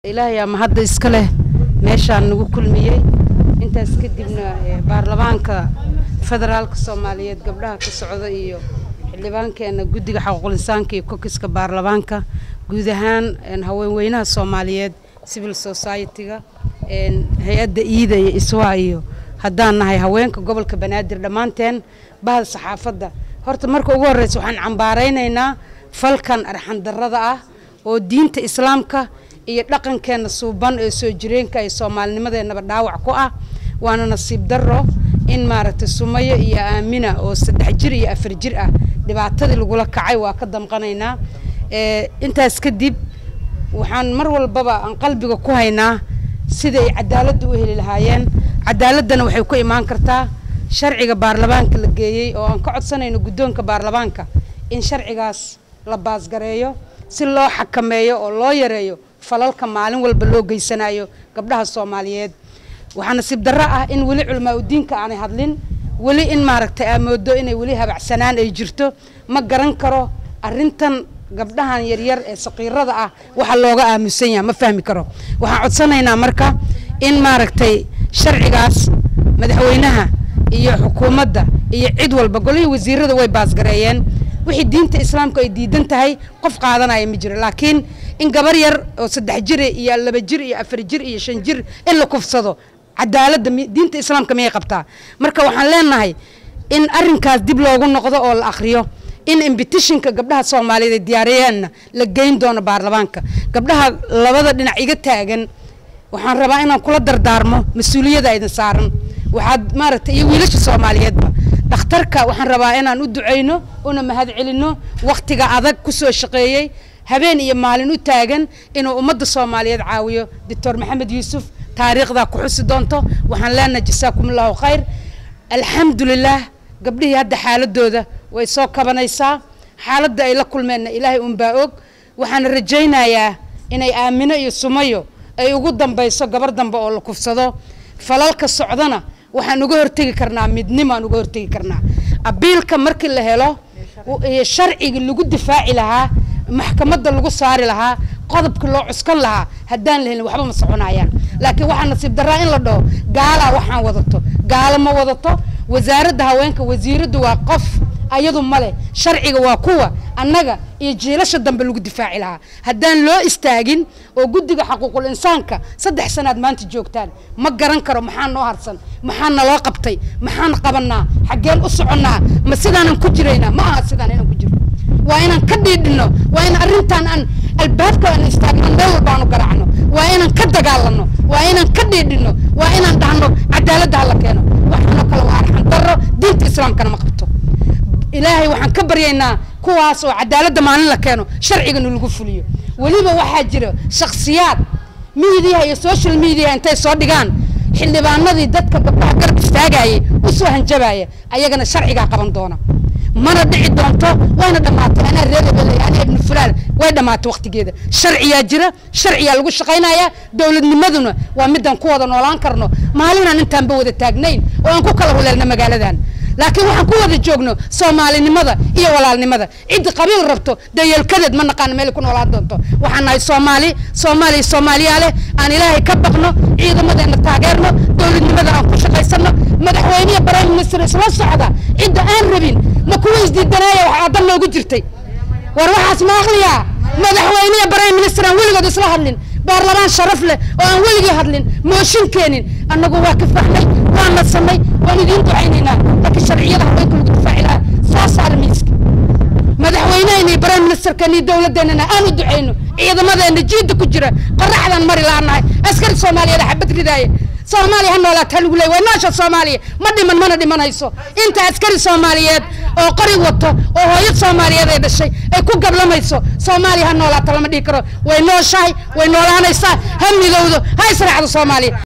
ilaahay ama hadda iska leh meeshaan nagu kulmiyey intaas kadibna eh, baarlamaanka federaalka soomaaliyeed gabdhaha ka socda iyo xildhibaankeena guddiga xaquuqul-insaanka iyo kokiska baarlamaanka guud ahaan een, haweenweynaha soomaaliyeed civil society-ga een, hay-adda iida iyo iswaa iyo haddaan nahay haweenka gobolka banaadir dhammaanteen bahda saxaafadda horta marka ugu horreysa waxaan cambaaraynaynaa falkan arxandarrada ah oo diinta islaamka iyo dhaqankeena suuban ee soo jireenka ee soomaalinimadeenaba dhaawac ku ah waana nasiib darro in maaragtay sumayo iyo aamina oo saddex jir iyo afar jir ah dhibaatadii lagula kacay waa ka damqanaynaa ee intaas kadib waxaan mar walbaba aan qalbiga ku haynaa sida ay cadaaladda u heli lahaayeen cadaaladdana waxay ku imaan kartaa sharciga baarlamaanka la geeyey oo aan ka codsanayno guddoonka baarlamaanka in sharcigaas la baasgareeyo si loo xakameeyo oo loo yareeyo falalka maalin walba loo geysanayo gabdhaha soomaaliyeed waxaa nasiib darro ah in weli culamaa udiinka aanay hadlin weli in maaragtay aa moodo inay weli habacsanaan ay jirto ma garan karo arrintan gabdhahan yaryar ee saqiirada ah waxa looga aamusan yahay ma fahmi karo waxaan codsanaynaa marka in maaragtay sharcigaas madaxweynaha iyo xukuumadda iyo cid walba golihii wasiirada way baasgareeyeen wixii diinta islaamka ay diidan tahay qof qaadanaya ma jiro laakiin in gabar yar oo saddex jir iyo laba jir iyo afar jir iyo shan jir in la kufsado cadaaladda mi- diinta islaamka miyay qabtaa marka waxaan leenahay in arrinkaas dib loogu noqdo oo la akhriyo in imbitishinka gabdhaha soomaaliyeed ay diyaariyeenna la geyn doono baarlamaanka gabdhaha labada dhinac iga taagan waxaan rabaa inaan kula dardaarmo mas-uuliyada idin saaran waxaad maaragtay iyo wiilasha soomaaliyeedba dhakhtarka waxaan rabaa inaan u ducayno una mahad celinno wakhtiga adag ku soo shaqeeyey habeen iyo maalin u taagan inuu ummadda soomaaliyeed caawiyo doctor maxamed yuusuf taariikhdaa ku xusi doonto waxaan leenahay jasaakumullahu khayr alxamdulilaah gabdhihii hadda xaaladooda way soo kabanaysaa xaaladda ay la kulmeenna ilaahay unbaa og waxaana rajaynayaa inay aamino iyo sumayo ay ugu dambayso gabar dambe oo la kufsado falalka socdana waxaan uga hortegi karnaa midnimaan uga hortegi karnaa abiilka markii la helo iyo sharcigii lagu difaaci lahaa maxkamadda lagu saari lahaa qodobkii loo cuskan lahaa haddaan la helin waxba ma soconayaan laakiin waxaa nasiib daraa in la dhaho gaalaa waxaan wadato gaalo ma wadato wasaaradda haweenka wasiiraddu waa qof ayadu male sharciga waa kuwa annaga iyo jiilasha dambe lagu difaaci lahaa haddaan loo istaagin oo guddiga xaquuqul insaanka saddex sanaad maanta joogtaan ma garan karo maxaa noo harsan maxaa naloo qabtay maxaan qabanaa xaggeen u soconnaa ma sidaanan ku jiraynaa ma aha sidaan inaan ku jirno waa inaan ka dhiidhino waa in arrintan aan albaabka aan istaagno meel walba aan u garaacno waa inaan ka dagaalano waa inaan ka dhiidhino waa inaan dhahno cadaaladda hala keeno waxaanoo kale waa arxan darro diinta islaamkana ma qabto ilaahay waxaan ka baryaynaa kuwaas oo cadaaladda maalin la keeno sharcigana lagu fuliyo weliba waxaa jira shakhsiyaad miidiyaha iyo social media intay soo dhigaan xildhibaanadii dadka gabdhaha garab istaagayay usoo hanjabaya ayagana sharcigaa qaban doona mana dhici doonto wayna dhammaatay anaa reerebeley anaa ibnu fulaan way dhammaatay waqtigeeda sharciyaa jira sharciyaa lagu shaqaynayaa dowladnimaduna waa midaan ku wada noolaan karno maalinaan intaanba wada taagnayn oo aan ku kala huleelna magaaladan laakiin waxaan ku wada joogno soomaalinimada iyo walaalnimada ciddi qabiil rabto dayeelkadeed ma naqaano meel ku noolaan doonto waxaan nahay soomaali soomaaliya soomaaliyaa leh aan ilaahay ka baqno ciidamadeena taageerno dowladnimada aan ku shaqaysano madaxweyniya prime minister isla socda cidda aan rabin ma kuwa isdiidanaaya wax aadan noogu jirtay war waxaas ma aqliyaa madaxweyniya prime minister aan weligood isla hadlin baarlamaan sharaf leh oo aan weligii hadlin mooshin keenin annagu waa ka fahnay waan nasanay waan idiin ducaynaynaa laakiin sharciyada haweenka lagu difaaci lahaa saa saara miiska madaxweynehena iyo prime ministerkeena iyo dowladeennana aan u ducayno ciidamadeena jiidda ku jira qoraxdaan mari laanahay askari soomaaliyeed xabad ridaaya soomaaliya ha noolaata ha lagu leey waa noosha soomaaliya ma dhiman mana dhimanayso inta askari soomaaliyeed oo qori wato oo hooyo soomaaliyeed ay dhashay ay ku gablamayso soomaaliya ha noolaata lama dhihi karo way nooshahay way noolaanaysaa ha midowdo ha israacdo soomaaliya